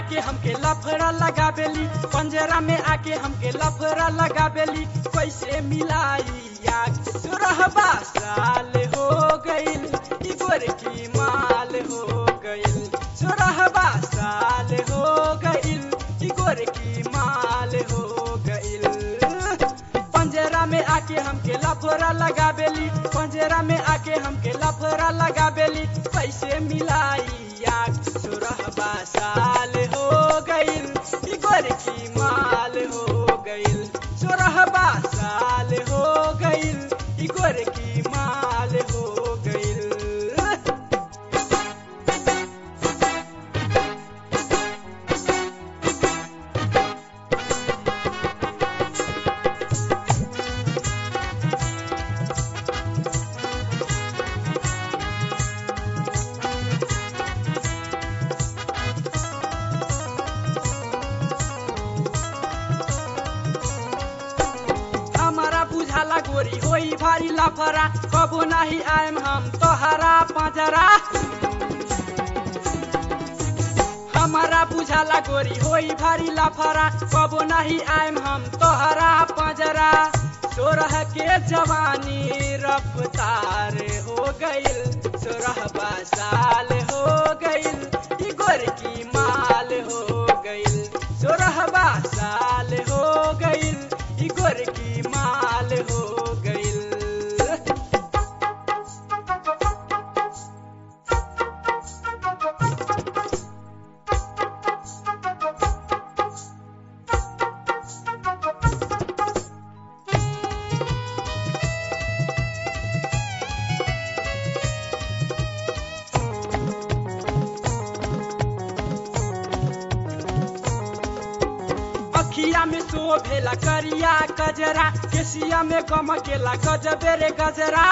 आके हमके लफड़ा लगाबेली पंजरा में आके हमके लफड़ा लगाबेली कैसे मिलाई याद सोरहबा साल हो गइल ई गोरकी माल हो गइल सोरहबा साल हो गइल ई गोरकी माल हो गइल पंजरा में आके हमके लफड़ा लगाबेली पंजरा में आके हमके लफड़ा लगाबेली कैसे मिलाई याद सोरहबा साल हो गइल ई गोरकी माल हो गइल सोरहबा साल हो गइल ई गोरकी माल हो गइल हमारा बुझाला गोरी होई भारी लाफरा कबो नहीं आएम हम तोहरा पाजरा हमारा बुझाला गोरी होई भारी लाफरा कबो नहीं आएम हम तोहरा पाजरा सोरह के जवानी रफ्तार हो गइल सोरह साल हो गइल ई गोरकी माल हो गइल सोरह साल हो गइल ई गोरकी माल हो गइल अखिया में शोभेला करिया कजरा केसिया में गमकेला गजबे रे गजरा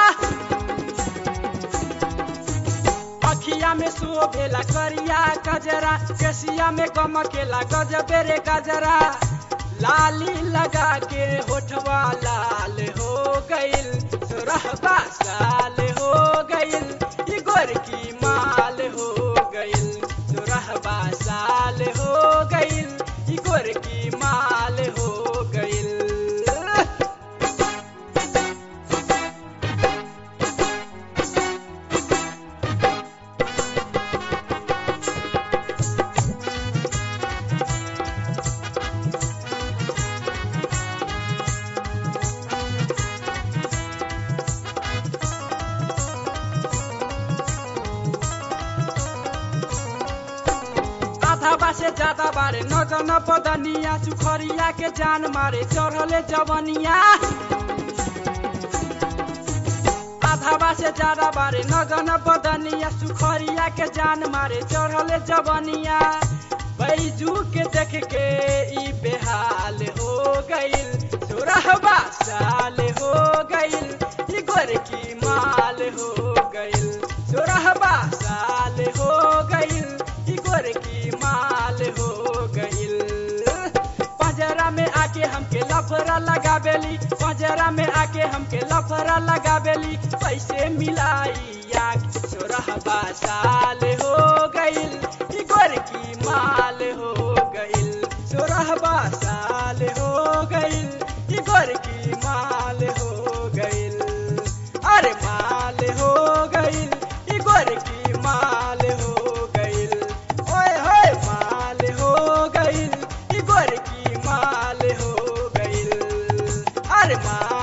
अखिया में शोभेला करिया कजरा केसिया में गमकेला गजबे रे गजरा लाली लगा के होठवा लाल हो गइल सोरहबा साल हो गइल ई गोरकी माल हो गइल सोरहबा साल हो गइल ई गोरकी माल हो गइल आधा से ज्यादा बारे नजन बदनिया सुखरिया के जान मारे चढ़ले जवनिया आधा से ज्यादा बारे नजन बदनिया सुखरिया के जान मारे चढ़ले जवनिया बैजू के देख के ई बेहाल हो गइल सोरहबा साल हो गइल ई गोरकी माल हो गइल सोरहबा साल हो गइल ई गोरकी माल हो गइल पंजरा में आके हमके लफड़ा लगाबेली पंजरा में आके हमके लफड़ा लगाबेली पैसे मिलाई याक सोरहबा साल हो गइल ई गोरकी माल हो गइल सोरहबा साल हो गइल ई गोरकी माल हो गइल अरे माल हो गइल ई गोरकी माल हो गइल ओए होए माल हो गइल ई गोरकी माल हो गइल अरे माल